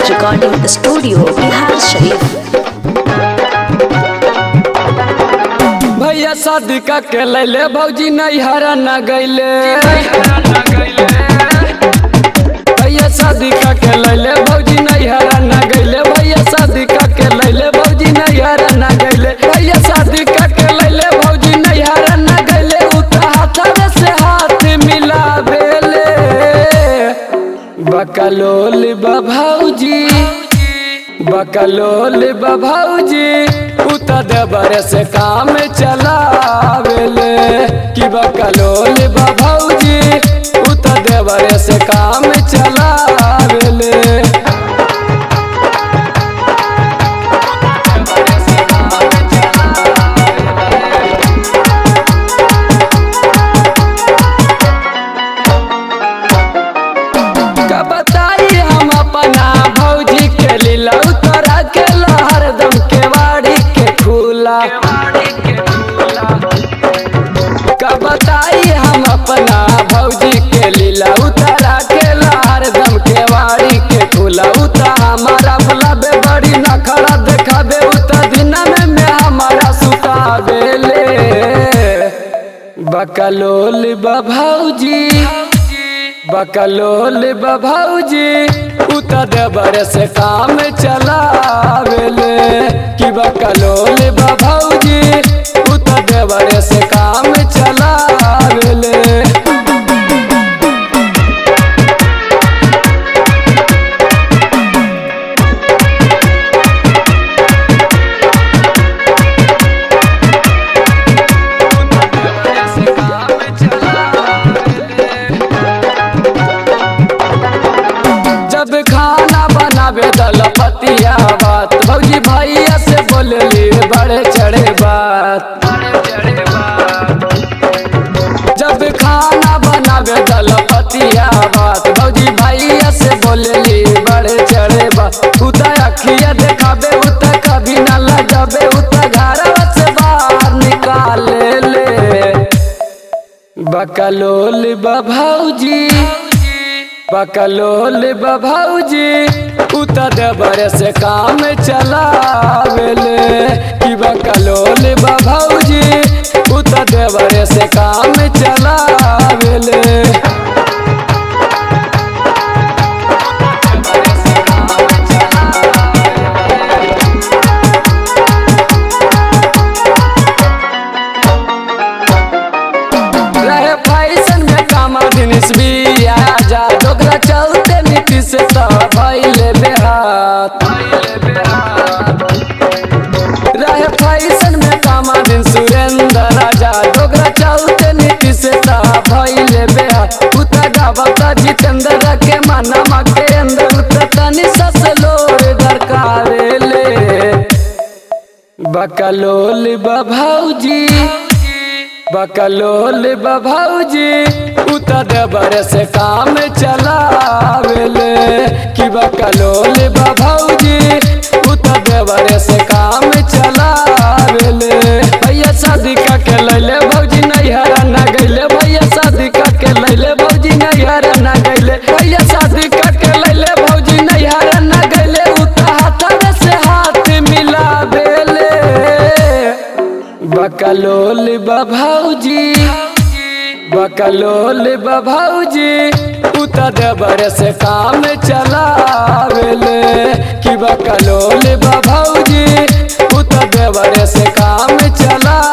Recording Studio, Bihar Sharif. भैया शादी का के लैले भौजी नैहरा न गैले भैया शादी का के लैले भौजी नैहरा न गैले भैया शादी का के लैले भौजी नैहरा न गैले भैया शादी का के लैले भौजी नैहरा न गैले उता हाथवे से हाथ मिला बेले बकलोल बभौजी बकलोल बभौजी उता देवर से काम चलावेले कि बकलोल बभौजी उता देवर से काम चलावेले का बताई हम अपना भौजी के लीला उतरा के हरदम के वाड़ी के खुला का बताई हम अपना भौजी के लीला उतरा के हरदम के वाड़ी के खुला उता हमारा बुलाबे बड़ी नखरा देखाबे उता दिन में में हमारा सुतावेले बकलोल बभौजी बकलोल बभौजी उता देवर से काम चलावेले कि बकलोल बभौजी उता देवर से काम चलावेले जब खाना बनावे दल पतिया बात भौजी भैया से बोलली बड़े चढ़े बात जब खाना बनावे दल पतिया बात भौजी भैया से बोलली बड़े चढ़े बात उता अखिया देखाबे उता कभी न लगाबे उता घरवा से बाहर निकाले ले बकलोल बभौजी बकलोल बभौजी उता देवर से काम चलावेले कि बकलोल बभौजी उता देवर से काम चलावेले रहे फैशन में कामा दिनिस भी आजा डोकरा चलते नीति से तो भैले बेहात रहे फैशन में कामा दिन सुरेंद्र राजा डोकरा चलते नीति से तो भैले बेहात उता गावता जितेंद्र के मनमा के अंदर उता तनी सस लोर दरकारेले बकलोल बभौजी बकलोल बभौजी उता देवर से काम चलावेले कि बकलोल बभौजी उता देवर से काम चलावेले भैया शादी का के लैले भौजी नैहरा न गैले भैया शादी का के लैले भौजी नैहरा न गैले भैया शादी का के लैले भौजी नैहरा न गैले उता हाथवे से हाथ मिलावेले बकलोल बभौजी बकलोल बभौजी उता देवर से काम चलावेले कि बकलोल बभौजी उता देवर से काम चला